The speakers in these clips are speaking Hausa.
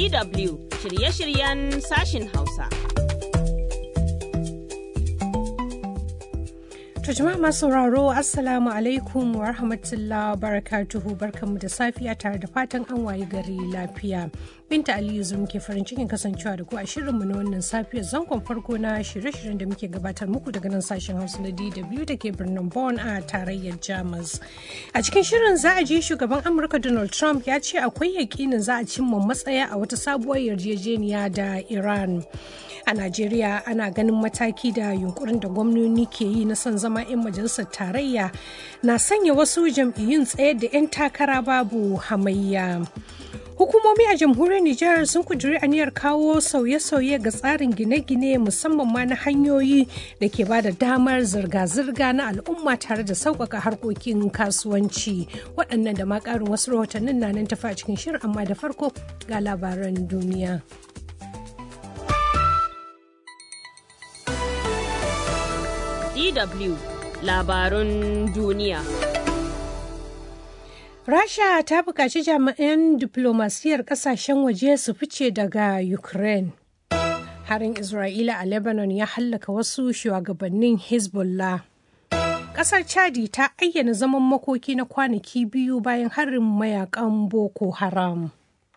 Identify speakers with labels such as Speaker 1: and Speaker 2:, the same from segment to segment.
Speaker 1: DW shirye-shiryen sashin Hausa.
Speaker 2: To jama'a masu sauraro Assalamu alaikum wa rahmatullah barakatuhu barkanmu da safiya tare da fatan an waye gari lafiya. Binta Aliyu zum ke farin cikin kasancewa da ku a shirinmu na wannan safiyar zangon farko na shirye-shiryen da muke gabatar muku daga nan sashen Hausa na DW da ke birnin Bonn a tarayyar Jamus. A cikin shirin za a ji shugaban Amurka Donald Trump ya ce akwai yakinin za a cimma matsaya a wata sabuwar yarjejeniya da Iran. a najeriya ana ganin mataki da yunkurin da gwamnoni ke yi na son zama 'yan majalisar tarayya na sanya wasu jam'iyyun tsayar da 'yan takara babu hamayya hukumomi a jamhuriyar nijar sun kuduri aniyar kawo sauye-sauye ga tsarin gine-gine musamman ma na hanyoyi da ke ba da damar zirga-zirga na al'umma tare da sauƙaƙa harkokin kasuwanci waɗannan da ma ƙarin wasu rahotannin na nan tafi a cikin shirin amma da farko ga labaran duniya.
Speaker 1: DW labarun duniya.
Speaker 2: Rasha ta buƙaci jami'an diplomasiyar ƙasashen waje su fice daga Ukraine. Harin Isra'ila a Lebanon ya hallaka wasu shugabannin Hezbollah. Ƙasar Chadi ta ayyana zaman makoki na kwanaki biyu bayan harin mayakan Boko Haram.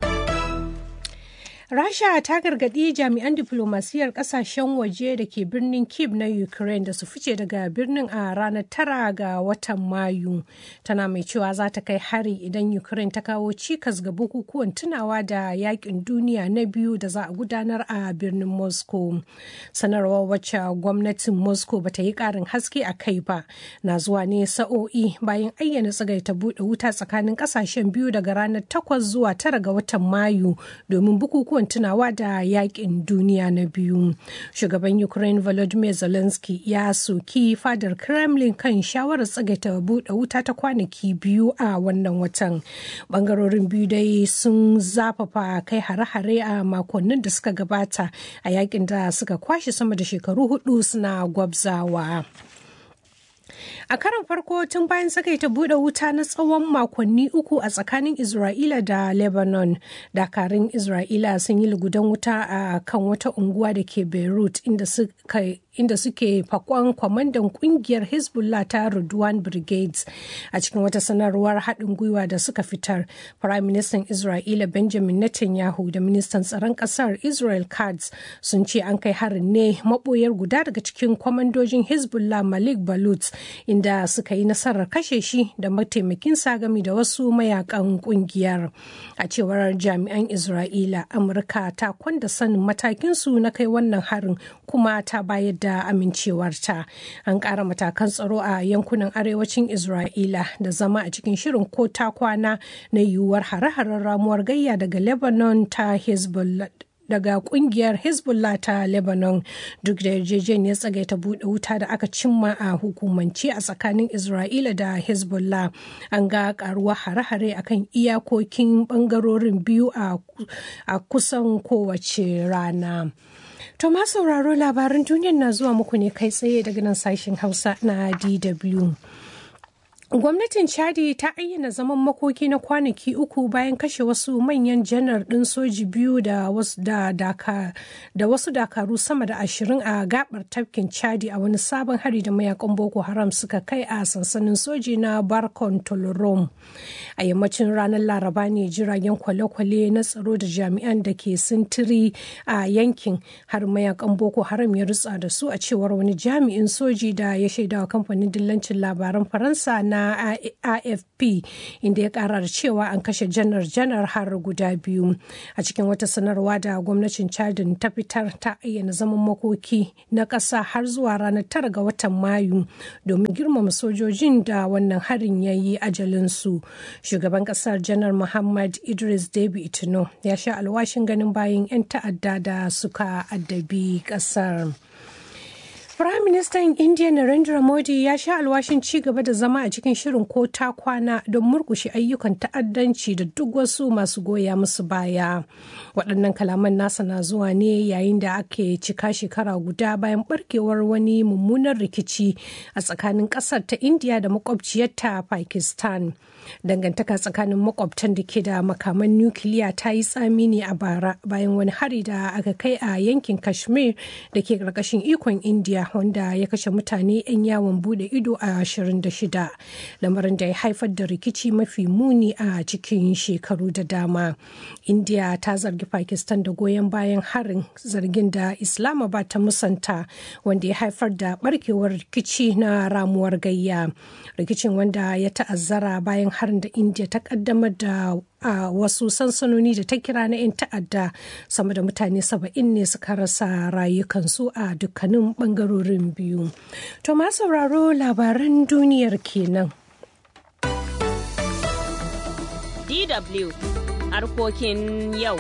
Speaker 2: Rasha ta gargaɗi jami'an diflomasiyyar ƙasashen waje da ke birnin Kiev na Ukraine da su fice daga birnin a ranar tara ga watan Mayu. Tana mai cewa za ta kai hari idan Ukraine ta kawo cikas ga bukukuwan tunawa da yakin duniya na biyu da za a gudanar a birnin Moscow. Sanarwar wacce gwamnatin Moscow bata yi ƙarin haske a kai ba na zuwa ne sa'o'i bayan ayyana tsagaita buɗe wuta tsakanin ƙasashen biyu daga ranar takwas zuwa tara ga watan Mayu domin bukukuwan bukukuwan tunawa da yakin duniya na biyu shugaban ukraine volodymyr zelensky ya soki fadar kremlin kan shawarar tsagaita buɗe wuta ta kwanaki biyu a wannan watan bangarorin biyu dai sun zafafa kai hare-hare a makonnin da suka gabata a yakin da suka kwashe sama da shekaru hudu suna gwabzawa. a karon farko tun bayan ta bude wuta na tsawon makonni uku a tsakanin isra'ila da lebanon dakarun isra'ila sun yi lugudan wuta a kan wata unguwa da ke beirut inda suka inda suke fakon kwamandan kungiyar hezbollah ta Rudwan brigades a cikin wata sanarwar haɗin gwiwa da suka fitar prime minister isra'ila benjamin netanyahu da ministan tsaron ƙasar israel katz sun ce an kai harin ne maɓoyar guda daga cikin kwamandojin hezbollah malik balut inda suka yi nasarar kashe shi da mataimakin gami da wasu mayakan kungiyar a cewar jami'an isra'ila amurka ta kwanda sanin matakinsu na kai wannan harin kuma ta bayar da amincewarta an ƙara matakan tsaro a yankunan arewacin isra'ila da zama a cikin shirin ko ta kwana na yiwuwar hare-haren ramuwar gayya daga lebanon ta hezbollah daga kungiyar hezbollah ta lebanon duk da yarjejeniyar tsagaita buɗe wuta da aka cimma a hukumance a tsakanin isra'ila da hezbollah an ga karuwa hare-hare akan iyakokin bangarorin biyu a kusan kowace rana To ma sauraro labaran duniyar na zuwa muku ne kai tsaye daga nan sashen Hausa na DW. Gwamnatin Chadi ta ayyana zaman makoki na kwanaki uku bayan kashe wasu manyan janar ɗin soji biyu da wasu, da, daka, da wasu dakaru sama da ashirin a gabar tafkin Chadi a wani sabon hari da mayakan Boko Haram suka kai a sansanin soji na Barkon Tolorom. A yammacin ranar Laraba ne jiragen kwale-kwale na tsaro da jami'an da ke sintiri a yankin har mayakan Boko Haram ya rutsa da su a cewar wani jami'in soji da ya shaidawa kamfanin dillancin labaran Faransa na afp inda ya kara da cewa an kashe janar-janar har guda biyu a cikin wata sanarwa da gwamnatin chadin ta fitar ta ayyana zaman makoki na ƙasa har zuwa ranar tara ga watan mayu domin girmama sojojin da wannan harin ya yi ajalinsu shugaban ƙasar janar muhammad idris debi itino ya sha alwashin ganin bayan 'yan ta'adda da suka addabi ƙasar. Firaministan Indiya Narendra Modi ya sha alwashin ci gaba da zama a cikin shirin ko ta kwana don murkushe ayyukan ta'addanci da duk wasu masu goya musu baya. Waɗannan kalaman nasa na zuwa ne yayin da ake cika shekara guda bayan barkewar wani mummunan rikici a tsakanin ƙasar ta Indiya da makwabciyarta Pakistan. dangantaka tsakanin makwabtan da ke da makaman nukiliya ta yi tsami ne a bara bayan wani hari da aka kai a yankin kashmir da ke karkashin ikon india wanda ya kashe mutane 'yan yawon bude ido a 26 lamarin da ya haifar da rikici mafi muni a cikin shekaru da dama india ta zargi pakistan da goyon bayan harin zargin da islamabad ta musanta wanda ya haifar da barkewar rikici na ramuwar gayya rikicin wanda ya ta'azzara bayan harin da india ta kaddamar da a wasu sansanoni da ta kira na 'yan ta'adda sama da mutane saba'in ne suka rasa rayukansu a dukkanin bangarorin biyu to ma sauraro labaran duniyar kenan
Speaker 1: DW harkokin yau.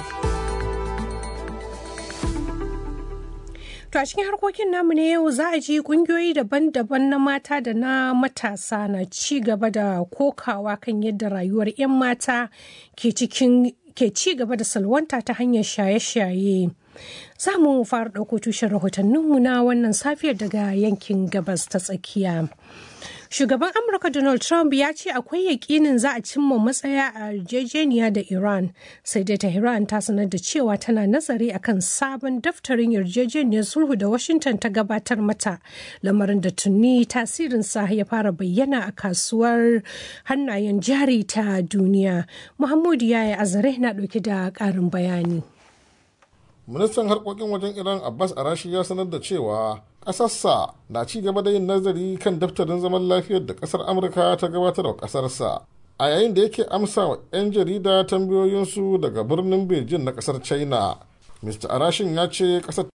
Speaker 2: To a cikin harkokin namu ne yau za a ji kungiyoyi daban-daban na mata da na matasa na ci gaba da kokawa kan yadda rayuwar 'yan mata ke cikin ke ci gaba da salwanta ta hanyar shaye-shaye. Za mu fara ɗauko tushen rahotanninmu na wannan safiyar daga yankin gabas ta tsakiya. Shugaban Amurka Donald Trump ya ce akwai yakinin za a cimma matsaya a yarjejeniya da Iran, sai dai Tehran ta sanar da cewa tana nazari akan sabon daftarin yarjejeniyar sulhu da Washington ta gabatar mata, lamarin da tuni tasirinsa ya fara bayyana a kasuwar hannayen jari ta duniya. Muhammadu Yaya Azare na ɗauke da ƙarin bayani.
Speaker 3: ministan harkokin wajen iran abbas arashi ya sanar da cewa ƙasarsa na ci gaba da yin nazari kan daftarin zaman lafiyar da ƙasar amurka ta gabatar wa ƙasarsa a yayin da yake amsa wa 'yan jarida tambayoyinsu daga birnin beijing na ƙasar china mr arashin ya ce ƙasar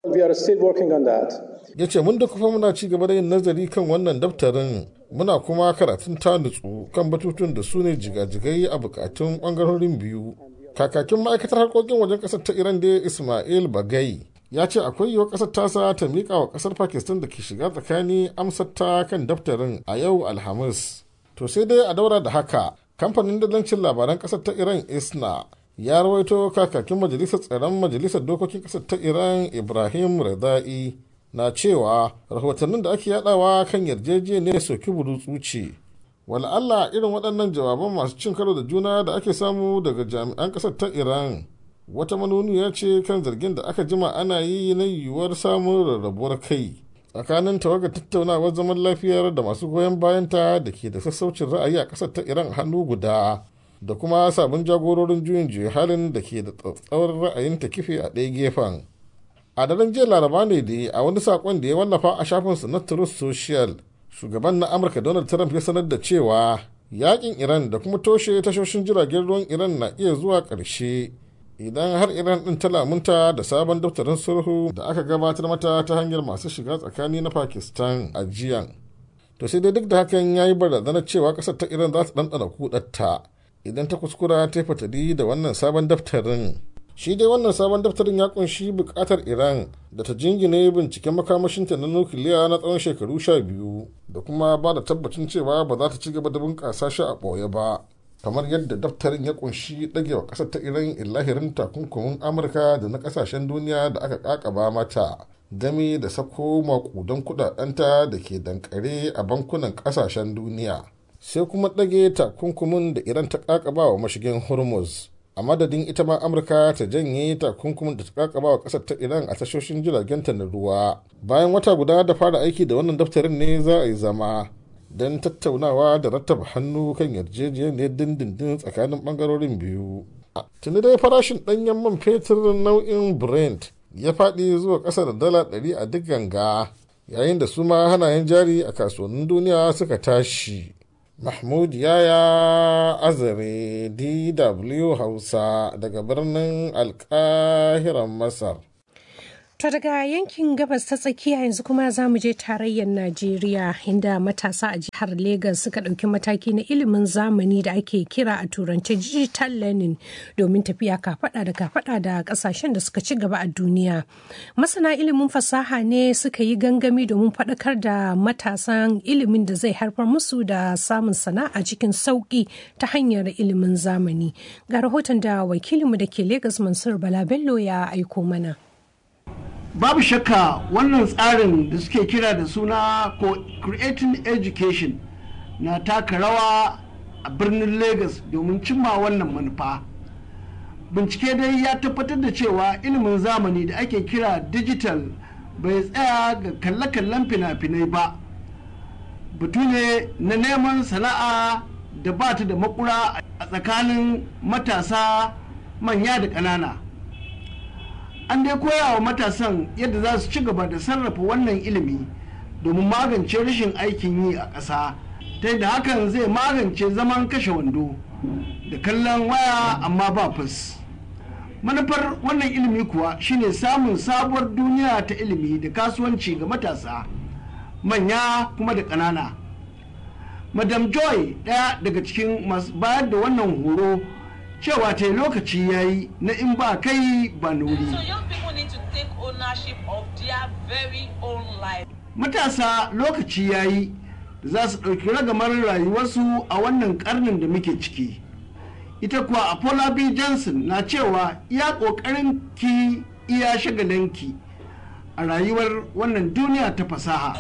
Speaker 3: ya ce mun da kufa muna ci gaba da yin nazari kan wannan daftarin muna kuma karatun ta nutsu kan batutun da su ne jigajigai a bukatun ɓangarorin biyu kakakin ma'aikatar harkokin wajen kasar ta iran da ismail bagai ya ce akwai yiwuwar kasar tasa ta miƙa wa kasar pakistan da ke shiga tsakani amsar ta kan daftarin a yau alhamis to sai dai a daura da haka kamfanin dalancin labaran kasar ta iran isna ya rawaito kakakin majalisar tsaron majalisar dokokin kasar ta iran ibrahim redai na cewa rahotannin da ake yadawa kan yarjejeniyar soki burutsu ce Allah irin waɗannan jawaban masu cin karo da juna da ake samu daga jami'an ƙasar ta iran wata manuniya ce kan zargin da aka jima ana yi na yiwuwar samun rarrabuwar kai tsakanin tawagar tattaunawar zaman lafiyar da masu goyon bayanta da ke da sassaucin ra'ayi a ƙasar ta iran hannu guda da kuma sabon jagororin juyin juya halin da ke da tsatsauran ra'ayin ta kife a ɗaya gefen a daren jiya laraba ne da a wani saƙon da ya wallafa a shafinsa na truth social shugaban na amurka donald trump ya sanar da cewa yakin iran da kuma toshe tashoshin jiragen ruwan iran na iya zuwa ƙarshe idan har iran ɗin ta lamunta da sabon daftarin sulhu da aka gabatar mata ta hanyar masu shiga tsakani na pakistan a jiyan to sai dai duk da hakan ya yi barazanar cewa ƙasar ta iran za ta ɗanɗana kuɗatta idan ta kuskura ta fatali da wannan sabon daftarin shi dai wannan sabon daftarin ya kunshi bukatar iran da ta jingine binciken makamashinta na nukiliya na tsawon shekaru sha biyu da kuma ba da tabbacin cewa ba za ta ci gaba da bunƙasa shi a ɓoye ba kamar yadda daftarin ya kunshi ɗagewa ƙasar ta iran illahirin takunkumin amurka da na ƙasashen duniya da aka ƙaƙaba mata game da sako maƙudan kuɗaɗenta da ke dankare a bankunan ƙasashen duniya sai kuma ɗage takunkumin da iran ta ƙaƙaba wa mashigin hormuz a madadin ita ma amurka ta janye takunkumin da ta kakaba wa kasar ta iran a tashoshin jiragenta na ruwa bayan wata guda da fara aiki da wannan daftarin ne za a yi zama don tattaunawa da rattaba hannu kan yarjejeniyar dindindin tsakanin bangarorin biyu tuni dai farashin ɗanyen man fetur nau'in brent ya faɗi zuwa ƙasa da dala ɗari a duk ganga yayin da su ma hanayen jari a kasuwannin duniya suka tashi Mahmud Yaya Azare DW Hausa daga birnin Alkahiran Masar.
Speaker 2: To daga yankin gabas ta tsakiya yanzu kuma za mu je tarayyar Najeriya inda matasa a jihar Legas suka ɗauki mataki na ilimin zamani da ake kira a turance digital learning domin tafiya kafaɗa da kafaɗa da ƙasashen da suka ci gaba a duniya. Masana ilimin fasaha ne suka yi gangami domin faɗakar da matasan ilimin da zai haifar musu da samun sana'a cikin sauƙi ta hanyar ilimin zamani. Ga rahoton da wakilinmu da ke Legas Mansur Bala Bello ya aiko mana.
Speaker 4: babu shakka wannan tsarin da suke kira da suna creating education na taka rawa a birnin lagos domin cimma wannan manufa bincike dai ya tabbatar da cewa ilimin zamani da ake kira digital bai tsaya ga kalle-kallen fina-finai ba batu ne na neman sana'a da ba ta da makura a tsakanin matasa manya da ƙanana an dai koya wa matasan yadda za su ci gaba da sarrafa wannan ilimi domin magance rashin aikin yi a ƙasa ta yadda hakan zai magance zaman kashe wando da kallon waya amma ba fus manufar wannan ilimi kuwa shine samun sabuwar duniya ta ilimi da kasuwanci ga matasa manya kuma da ƙanana madam joy ɗaya daga cikin masu bayar da wannan horo cewa ta lokaci ya yi na in ba kai ba nuri matasa lokaci ya yi da za su ɗauki ragamar rayuwarsu a wannan ƙarnin da muke ciki ita kuwa apollo b johnson na cewa iya ƙoƙarin ki iya shagalinki a rayuwar wannan duniya ta fasaha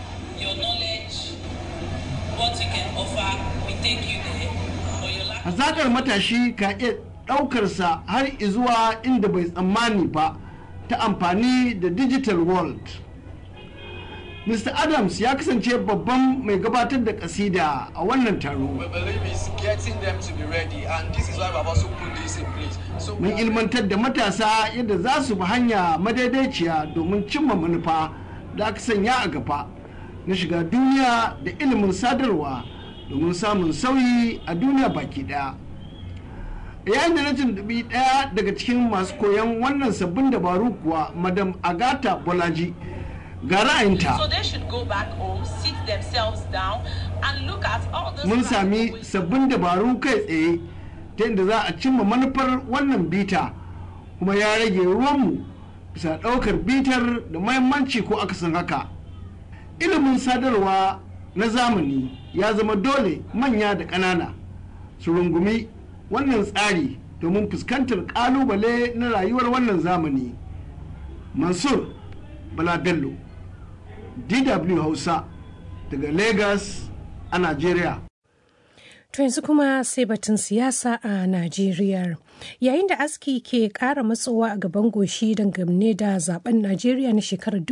Speaker 4: hazakar matashi ka iya ɗaukarsa har zuwa inda bai tsammani ba ta amfani da digital world Mr. Adams ya kasance babban mai gabatar da kasida a wannan taro. Mun ilmantar da matasa yadda za su bi hanya madaidaiciya domin cimma manufa da aka sanya a gaba na shiga duniya da ilimin sadarwa domin samun sauyi a duniya baki daya. yayin da na tuntubi daya daga cikin masu koyon wannan sabbin dabaru kuwa madam agata bolaji ga ra'ayinta mun sami sabbin dabaru kai tsaye ta yadda za a cimma manufar wannan bita kuma ya rage ruwanmu bisa ɗaukar bitar da mahimmanci ko akasin haka ilimin sadarwa na zamani ya zama dole manya da ƙanana su rungumi wannan tsari domin fuskantar ƙalubale na rayuwar wannan zamani mansur bala bello DW Hausa daga Lagos a Najeriya.
Speaker 2: To yanzu kuma sai batun siyasa a Najeriya. Yayin da aski ke ƙara matsowa a gaban goshi dangane da zaben Najeriya na shekarar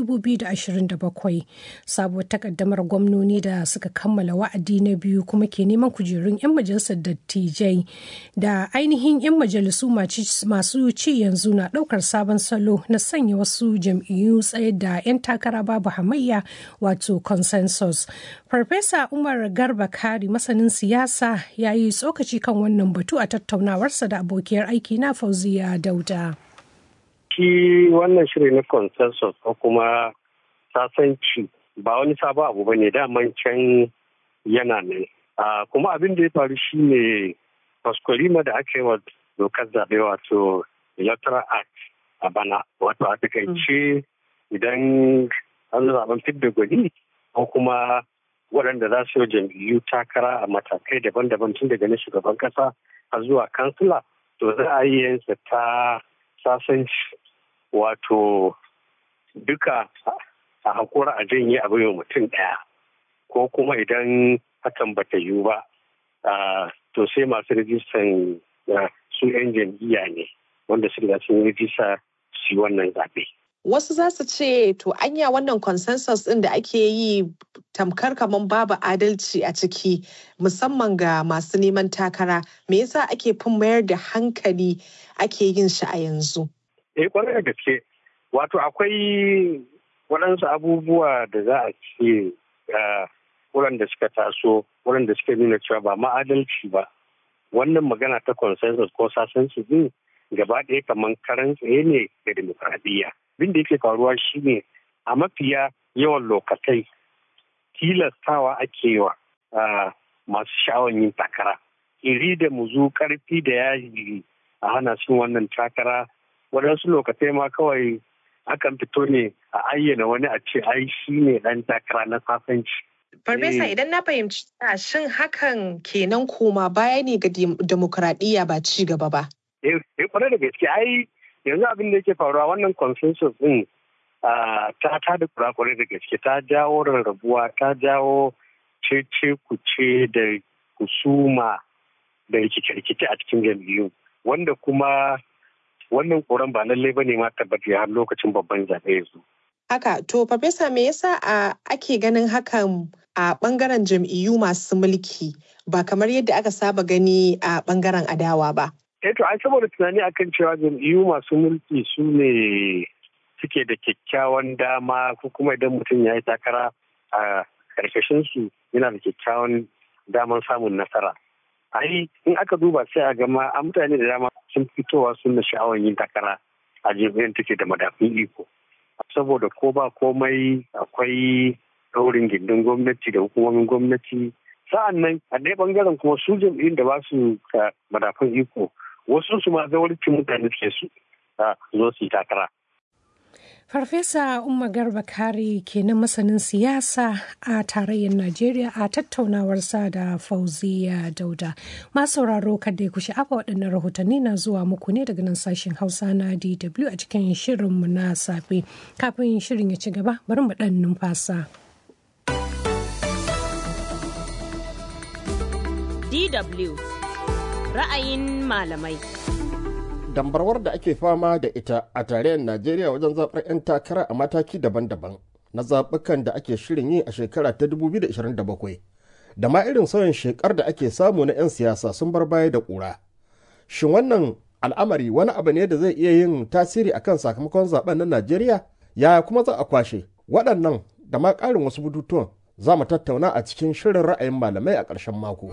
Speaker 2: 2027, sabuwar takaddamar gwamnoni da suka kammala wa'adi na biyu kuma ke neman kujerun 'yan majalisar dattijai da ainihin 'yan majalisu masu ci yanzu na ɗaukar sabon salo na sanya wasu jam'iyyu tsaye da 'yan takara babu hamayya wato consensus. Farfesa Umar Garba Kari masanin siyasa ya yi tsokaci kan wannan batu a tattaunawarsa da abokiyar aiki na Fauziya Dauda.
Speaker 5: Shi wannan shiri na consensus ko kuma sasanci ba wani sabon abu ba ne daman can yana nan. Kuma abin da ya faru shi ne faskwalima da aka yi wa dokar zaɓe wato electoral act a bana wato a takaice idan an zaɓen fidda gwani ko kuma waɗanda za su yi jam'iyyu takara a matakai daban-daban tun daga na shugaban kasa har zuwa kansila to za a yi yansa ta sasanci wato duka a hakura a janye abu yau mutum ɗaya ko kuma idan hakan bata yiwu ba to sai masu rijistan su 'yan jam'iyya ne wanda su riga sun rijista su yi wannan zaɓe.
Speaker 6: Wasu za su ce to anya wannan consensus ɗin da ake yi tamkar kamar babu adalci a ciki musamman ga masu neman takara me yasa ake fin mayar da hankali ake yin shi a yanzu?
Speaker 5: Eh kwarai da gaske wato akwai waɗansu abubuwa da za a ce waɗanda suka taso waɗanda suka nuna cewa ba ma'adalci ba wannan magana ta consensus ko sasanci din gaba ɗaya kamar karan tsaye ne ga demokradiyya abin da yake faruwa shine a mafiya yawan lokatai tilastawa ake wa masu sha'awan yin takara iri da muzu karfi da yaji a hana sun wannan takara waɗansu lokatai ma kawai akan fito ne a ayyana wani a ce ai shi ne ɗan takara na sasanci
Speaker 6: Farfesa idan na fahimci shin hakan kenan koma baya ne ga demokuraɗiyya ba ci gaba ba.
Speaker 5: Eh, kwarai da gaske ai yanzu abin da yake faruwa wannan consensus din ta ta da kurakurai da gaske ta jawo rarrabuwa ta jawo cece kuce da husuma da rikice-rikice a cikin jam'iyyu wanda kuma wannan koran ba lallai ba ne ma tabbata har lokacin babban zaɓe ya zo.
Speaker 6: Haka, to Farfesa me yasa a ake ganin hakan a ɓangaren jam'iyyu masu mulki ba kamar yadda aka saba gani a ɓangaren adawa ba?
Speaker 5: Eh to ai saboda tunani akan cewa jam'iyyu masu mulki su ne suke da kyakkyawan dama ko kuma idan mutum ya yi takara a karkashin su yana da kyakkyawan daman samun nasara. Ai in aka duba sai a gama a mutane da dama sun fitowa sun da sha'awar yin takara a jam'iyyar take da madafun iko. Saboda ko ba komai akwai daurin gindin gwamnati da hukumomin gwamnati sa'an nan a ɗaya bangaren kuma su jam'iyyun da ba su madafun iko wasu su ma zawarcin mutane suke su zo su yi takara.
Speaker 2: Farfesa Umma Garba Kare kenan masanin siyasa a tarayyar Najeriya a tattaunawarsa da Fauziya Dauda. Masu sauraro kada ya kushi afa waɗannan rahotanni na zuwa muku ne daga nan sashen Hausa na DW a cikin shirinmu na safe. Kafin shirin ya ci gaba, bari mu ɗan numfasa.
Speaker 1: DW ra'ayin malamai.
Speaker 7: dambarwar da ake fama da ita a tarayyar najeriya wajen zaɓar 'yan takara a mataki daban-daban na zaɓukan da ake shirin yi a shekara ta 2027 da ma irin sauyin shekar da ake samu na 'yan siyasa sun bar baya da ƙura shin wannan al'amari wani abu ne da zai iya yin tasiri akan sakamakon zaben na najeriya yaya kuma za a kwashe waɗannan da ma ƙarin wasu bututuwan za mu tattauna a cikin shirin ra'ayin malamai a ƙarshen mako.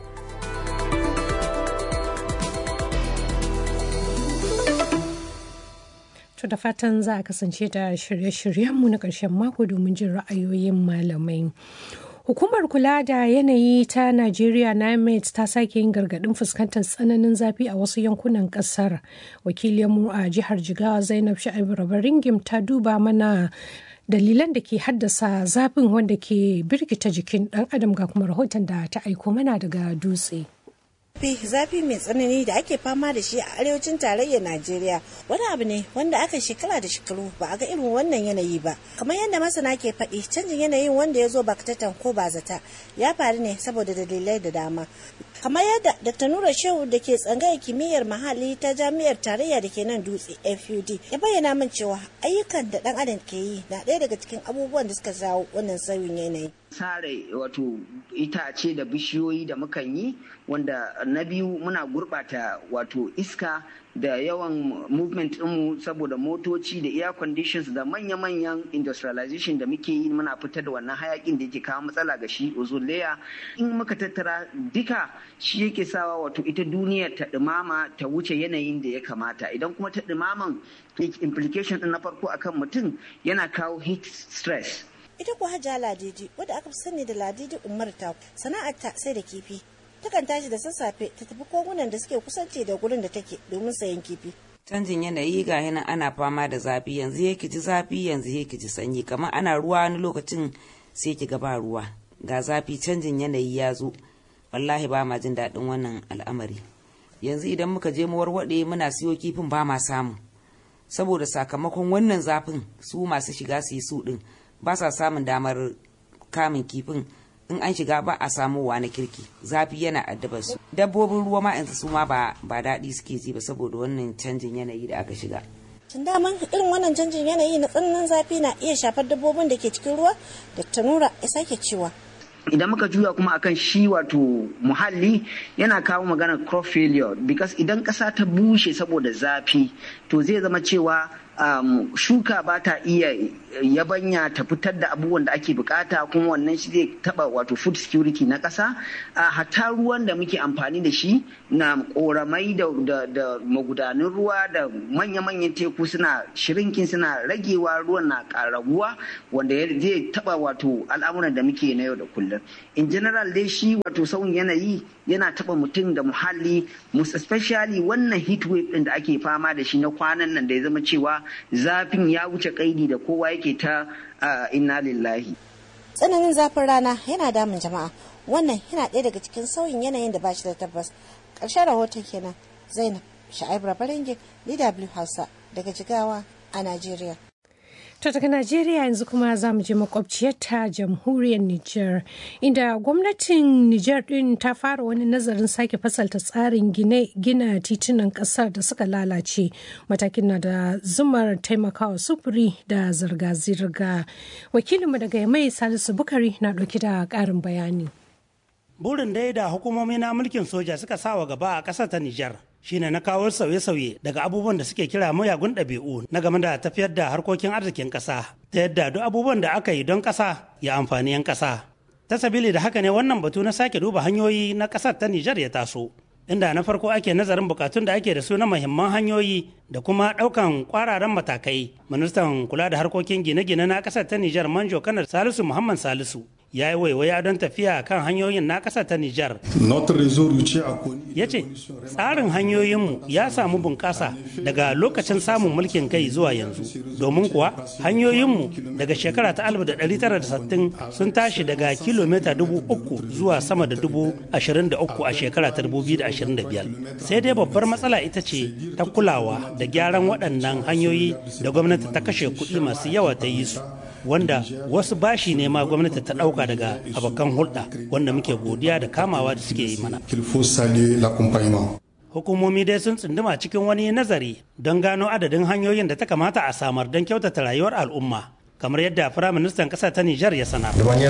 Speaker 2: To da fatan za a kasance da shirye-shiryenmu na ƙarshen mako domin jin ra'ayoyin malamai. Hukumar kula da yanayi ta Najeriya NIMET ta sake yin gargaɗin fuskantar tsananin zafi a wasu yankunan ƙasar. Wakiliyarmu a jihar Jigawa Zainab Sha'ibu Rabaringim ta duba mana dalilan da ke haddasa zafin wanda ke birkita jikin ɗan adam ga kuma rahoton da ta aiko mana daga dutse.
Speaker 8: zafi zafi mai tsanani da ake fama da shi a arewacin tarayyar najeriya wani abu ne wanda aka shekara da shekaru ba a ga irin wannan yanayi ba kamar yadda masana ke faɗi canjin yanayin wanda ya zo bakatatan ko ba zata ya faru ne saboda dalilai da dama kamar yadda dr nura shehu da ke tsangayar kimiyyar muhalli ta jami'ar tarayya da ke nan dutse fud ya bayyana min cewa ayyukan da dan adam ke yi na ɗaya daga cikin abubuwan da suka jawo wannan sauyin yanayi
Speaker 9: sare wato itace da bishiyoyi da mukan yi wanda na biyu muna gurɓata wato iska da yawan movement ɗinmu saboda motoci da air conditions da manya-manyan industrialization da muke yi muna fitar da wannan hayakin da yake kawo matsala ga shi ozone layer in muka tattara duka shi yake sawa wato ita duniyar ta ɗumama ta wuce yanayin da ya kamata idan kuma ta ɗumaman implication ɗin na farko akan mutum yana kawo heat stress
Speaker 8: ita kuwa hajja ladidi wadda aka fi sani da ladidi umar ta sana'arta sai da kifi takan tashi da sassafe ta tafi kogunan da suke kusanci da gurin da take domin sayan kifi
Speaker 10: canjin yanayi ga hinan ana fama da zafi yanzu ya ji zafi yanzu ya ji sanyi kamar ana ruwa wani lokacin sai ki ga ba ruwa ga zafi canjin yanayi ya zo wallahi ba ma jin daɗin wannan al'amari yanzu idan muka je mu warwaɗe muna siyo kifin ba ma samu saboda sakamakon wannan zafin su masu shiga su yi su ɗin ba sa samun damar kamun kifin in an shiga ba a samuwa na kirki zafi yana addaba su dabbobin ruwa ma yanzu su ma ba daɗi suke ji ba saboda wannan canjin yanayi da aka shiga
Speaker 8: tun daman irin wannan canjin yanayi na tsananin zafi na iya shafar dabbobin da ke cikin ruwa da tanura ya sake cewa
Speaker 9: idan muka juya kuma akan shi wato muhalli yana kawo maganar crop failure because idan ƙasa ta bushe saboda zafi to zai zama cewa um, shuka ba ta iya yabanya ta fitar da abubuwan da ake bukata kuma wannan shi zai taba wato food security na ƙasa uh, hatta ruwan da muke amfani da shi na koramai da, da, da magudanin ruwa da manya-manyan teku suna shirinkin suna ragewa ruwan na ƙaraguwa wanda zai taba wato al'amuran da muke na yau da kullum in general dai shi wato sauyin yanayi yana taba mutum da muhalli especially wannan heat wave din da ake fama da shi na kwanan nan da ya zama cewa zafin ya wuce kaidi da kowa yake ta inna lillahi
Speaker 8: tsananin zafin rana yana damun jama'a wannan yana ɗaya daga cikin sauyin yanayin da ba shi da tabbas ƙarshen rahoton kenan zainab sha'ib rabaringin dw hausa daga jigawa a najeriya
Speaker 2: To daga Najeriya yanzu kuma za mu je makwabciyarta jamhuriyar Nijar, inda gwamnatin Nijar ɗin ta fara wani nazarin sake fasalta tsarin gina titunan ƙasar da suka lalace. Matakin na da zumar taimakawa sufuri da zirga-zirga. Wakilinmu daga Yamai Salisu Bukari na ɗauki da ƙarin bayani.
Speaker 11: Burin dai da hukumomi na mulkin soja suka sawa gaba a ƙasar ta Nijar. shine na kawo sauye-sauye daga abubuwan da suke kira mayagun ɗabi'u na game da tafiyar da harkokin arzikin ƙasa ta yadda duk abubuwan da aka yi don ƙasa ya amfani 'yan ƙasa ta sabili da haka ne wannan batu na sake duba hanyoyi na ƙasar ta Nijar ya taso inda na farko ake nazarin bukatun da ake da su na muhimman hanyoyi da kuma ɗaukan kwararan matakai ministan kula da harkokin gine-gine na ƙasar ta Nijar manjo kanar Salisu Muhammad Salisu ya yi waiwaya don tafiya kan hanyoyin na ƙasa ta Nijar. Ya ce, tsarin hanyoyinmu ya samu bunƙasa daga lokacin samun mulkin kai zuwa yanzu. Domin kuwa hanyoyinmu daga shekara ta 1960 sun tashi daga kilomita dubu uku zuwa sama da dubu ashirin da uku a shekara ta 2025. Sai dai babbar matsala ita ce ta kulawa da gyaran waɗannan hanyoyi da gwamnati ta kashe kuɗi masu yawa ta yi su. wanda wasu bashi ne ma gwamnati ta ɗauka daga abokan hulɗa wanda muke godiya da kamawa da suke yi mana. Hukumomi dai sun tsunduma cikin wani nazari don gano adadin hanyoyin da ta kamata a samar don kyautata rayuwar al'umma. kamar yadda firaministan ƙasa ta Nijar ya sanar.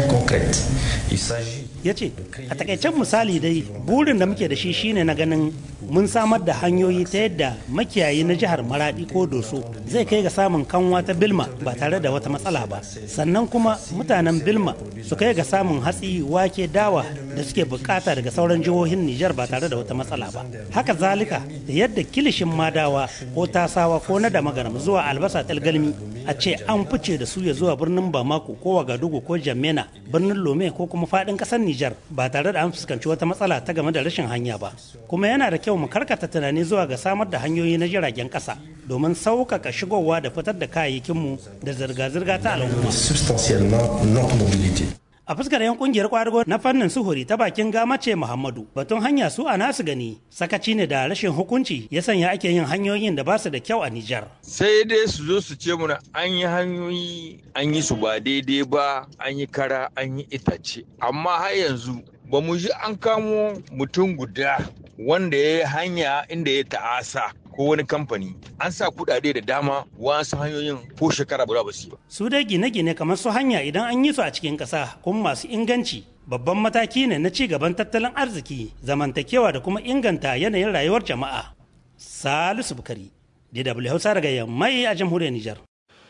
Speaker 11: Ya ce, a takaicen misali dai burin da muke da shi shine na ganin mun samar da hanyoyi ta yadda makiyayi na jihar Maradi ko Doso zai kai ga samun kanwa ta Bilma ba tare da wata matsala ba. Sannan kuma mutanen Bilma su kai ga samun hatsi, wake, dawa da suke bukata daga sauran jihohin Nijar ba tare da wata matsala ba. Haka zalika da yadda kilishin madawa ko tasawa ko na damagaram zuwa albasa talgalmi a ce an fice da su ya zuwa birnin Bamako ko Wagadugu ko Jamena birnin Lome ko kuma fadin kasar Nijar ba tare da an fuskanci wata matsala ta game da rashin hanya ba. Kuma yana da kyau mu karkata tunani zuwa ga samar da hanyoyi na jiragen kasa domin sauƙaƙa shigowa da fitar da kayayyakinmu da zirga-zirga ta al'umma. a fuskar yan kungiyar kwadago na fannin suhuri ta bakin gamace muhammadu batun hanya su a nasu gani sakaci ne da rashin hukunci ya sanya ake yin hanyoyin da ba su da kyau a nijar
Speaker 12: sai dai su zo su ce muna an yi hanyoyi an yi su ba daidai ba an yi kara an yi itace amma har yanzu ba mu ji an kamo mutum guda wanda ya yi hanya inda ya ta'asa ko wani kamfani an sa kudade da dama wasu hanyoyin ko shekara guda ba su ba.
Speaker 11: Su dai gine-gine kamar su hanya idan an yi su a cikin ƙasa kuma masu inganci babban mataki ne na ci gaban tattalin arziki zamantakewa da kuma inganta yanayin rayuwar jama'a. Salisu Bukari, DW Hausa daga Yammai a jamhuriyar Nijar.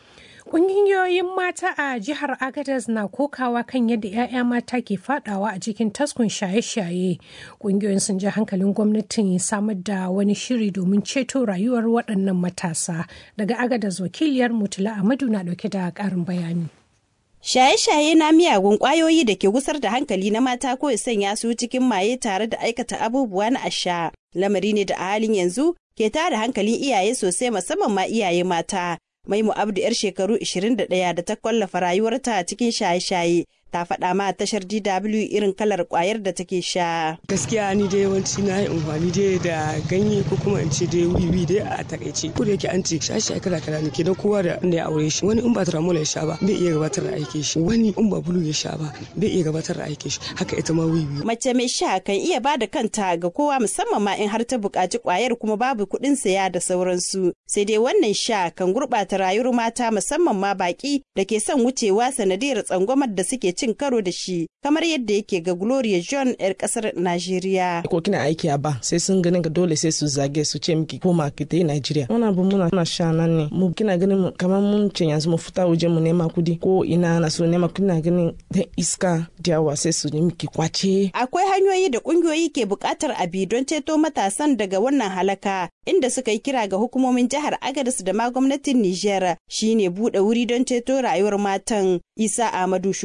Speaker 2: Ƙungiyoyin mata a jihar Agadez na kokawa kan yadda 'ya'ya mata ke fadawa a cikin taskun shaye-shaye. Ƙungiyoyin sun ji hankalin gwamnatin samar da wani shiri domin ceto rayuwar waɗannan matasa. Daga Agadez wakiliyar Mutula Amadu na ɗauke da ƙarin bayani.
Speaker 13: Shaye-shaye na miyagun ƙwayoyi da ke gusar da hankali na mata ko ya sanya su cikin maye tare da aikata abubuwa na asha. Lamari ne da a halin yanzu ke tada hankalin iyaye sosai musamman ma iyaye mata. Maimu Abdu 'yar shekaru 21 da ta kwallafa rayuwarta cikin shaye-shaye ta faɗa ma tashar DW irin kalar kwayar da take sha.
Speaker 14: Gaskiya ni dai yawanci na yi amfani dai da ganye ko kuma in ce dai wiwi dai a takaice. Ko da yake an ce shaye kala kala ne kenan kowa da inda ya aure shi. Wani in ba tramol ya sha ba bai iya gabatar da aikin shi. Wani in ba bulu ya sha ba bai iya gabatar da aikin shi. Haka ita ma wiwi.
Speaker 13: Mace mai sha kan iya ba da kanta ga kowa musamman ma in har ta buƙaci kwayar kuma babu kuɗin saya da sauransu. Sai dai wannan sha kan gurɓata rayuwar mata musamman ma baƙi da ke son wucewa sanadiyar tsangwamar da suke cin karo da shi kamar yadda yake ga Gloria John 'yar kasar Najeriya.
Speaker 14: Ko kina aiki a ba sai sun ganin ka dole sai su zage su ce miki koma ki ta yi Najeriya. Wannan abu muna muna sha nan ne mu kina ganin kamar mun ce yanzu mu fita waje mu nema kudi ko ina na so nema kina ganin da iska da yawa sai su yi miki kwace.
Speaker 13: Akwai hanyoyi da kungiyoyi ke buƙatar abi don ceto matasan daga wannan halaka inda suka yi kira ga hukumomin jihar Agadez da ma gwamnatin Nijar shine buɗe wuri don ceto rayuwar matan. Isa Ahmadu shugaban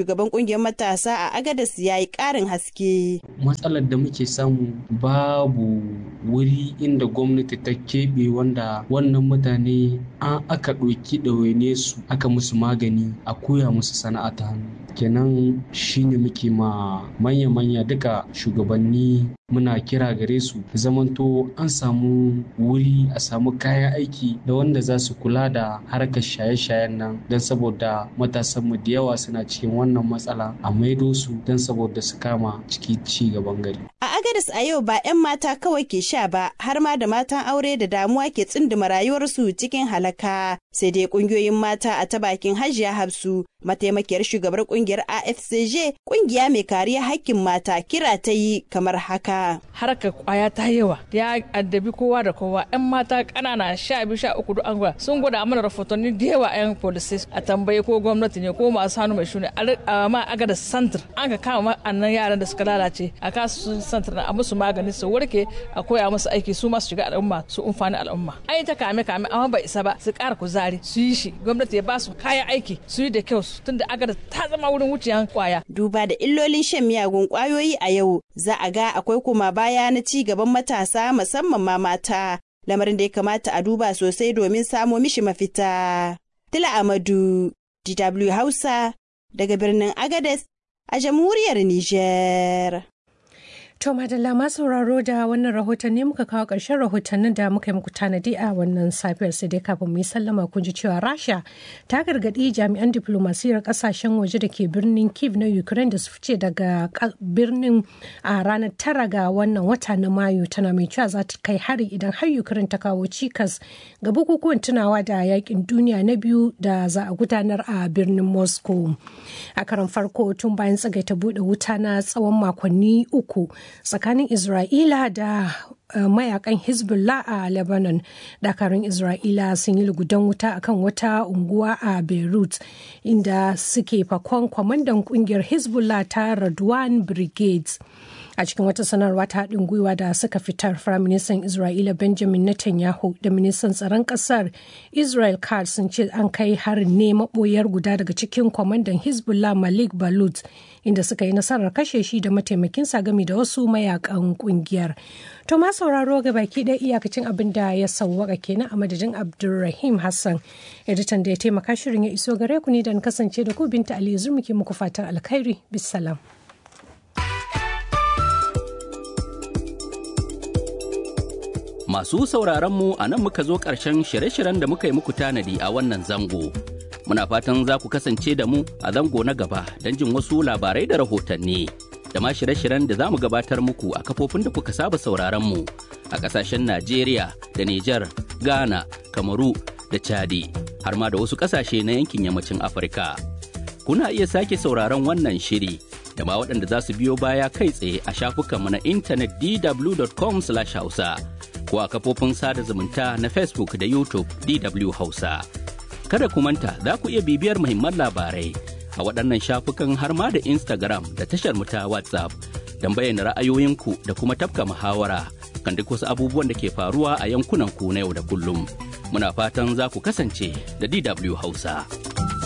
Speaker 13: kungiyar matasa a agadas ya yi karin haske
Speaker 15: matsalar da muke samu babu wuri inda gwamnati ta keɓe wanda wannan mutane an aka ɗauki ɗawaine su aka musu magani a koya musu sana'a ta hannu kenan shine muke ma manya-manya duka shugabanni muna kira gare su zamanto an samu wuri a samu kayan aiki da wanda za su kula da harkar shaye-shayen nan don saboda matasanmu da yawa suna cikin wannan matsala a maido su don saboda su kama ciki ci gaban gari.
Speaker 13: A Agadis a yau ba 'yan mata kawai ke sha ba har ma da matan aure da damuwa ke tsinduma rayuwarsu cikin halaka sai dai kungiyoyin mata a ta bakin hajiya hafsu mataimakiyar shugabar kungiyar afcj kungiya mai kariya hakkin mata kira ta yi kamar haka
Speaker 16: harkar kwaya ta yawa ya addabi kowa da kowa yan mata kanana sha biyu sha uku duk an gwada sun gwada mana rahotanni da yawa yan police a tambaye ko gwamnati ne ko masu hannu mai shuni a ma aga da santir an ka kama annan yaran da suka lalace a kasu santir a musu magani su warke a koya musu aiki su masu shiga al'umma su umfani al'umma ai ta kame kame amma bai isa ba su kara kuzari su yi shi gwamnati ya ba su kayan aiki su yi da kyau tunda agada ta zama wurin wuciyan kwaya.
Speaker 13: Duba da illolin shan miyagun kwayoyi a yau za a ga akwai kuma baya na ci gaban matasa musamman ma mata lamarin da ya kamata a duba sosai domin samo mishi mafita. Tila Amadu, DW Hausa, daga birnin Agades a jamhuriyar Nijar.
Speaker 2: To madalla ma sauraro da wannan rahoton ne muka kawo ƙarshen rahotannin da muka yi muku tanadi a wannan safiyar sai dai kafin mu yi sallama kun ji cewa Rasha ta gargaɗi jami'an diplomasiyar ƙasashen waje da ke birnin Kiev na Ukraine da su fice daga birnin a ranar tara ga wannan wata na Mayu tana mai cewa za ta kai hari idan har Ukraine ta kawo cikas ga bukukuwan tunawa da yakin duniya na biyu da za a gudanar a birnin Moscow. A karan farko tun bayan tsagaita buɗe wuta na tsawon makonni uku tsakanin Isra'ila da uh, mayakan Hezbollah a Lebanon. Dakarun Isra'ila sun yi lugudan wuta akan wata unguwa a Beirut inda suke fakon kwamandan kungiyar Hezbollah ta Radwan Brigades. a cikin wata sanarwa ta haɗin gwiwa da suka fitar firaministan isra'ila benjamin netanyahu da ministan tsaron ƙasar israel katz sun ce an kai harin ne maɓoyar guda daga cikin kwamandan hezbollah malik balut inda suka yi nasarar kashe shi da mataimakinsa gami da wasu mayakan ƙungiyar to ma sauraro ga baki ɗaya iyakacin abin da ya sauwaka kenan a madadin abdulrahim hassan editan da ya taimaka shirin ya iso gare ku ne da kasance da ku binta aliyu muke muku fatan alkhairi bisalam.
Speaker 17: Masu sauraron mu a nan muka zo ƙarshen shirye-shiryen da muka yi muku tanadi a wannan zango. Muna fatan za ku kasance da mu a zango na gaba don jin wasu labarai da rahotanni. Da ma shirye-shiryen da za mu gabatar muku a kafofin da kuka saba sauraron mu a ƙasashen Najeriya da Nijar, Ghana, Kamaru da Chadi, har ma da wasu ƙasashe na yankin yammacin Afirka. Kuna iya sake sauraron wannan shiri da ma waɗanda za su biyo baya kai tsaye a shafukanmu na intanet dw.com/hausa. ko a kafofin sada zumunta na Facebook da YouTube DW Hausa. Kada ku manta za ku iya bibiyar muhimman labarai a waɗannan shafukan har ma da Instagram da tashar mu ta WhatsApp don bayyana ra'ayoyinku da kuma tafka muhawara kan duk wasu abubuwan da ke faruwa a yankunan ku na yau da kullum. Muna fatan za ku kasance da DW Hausa.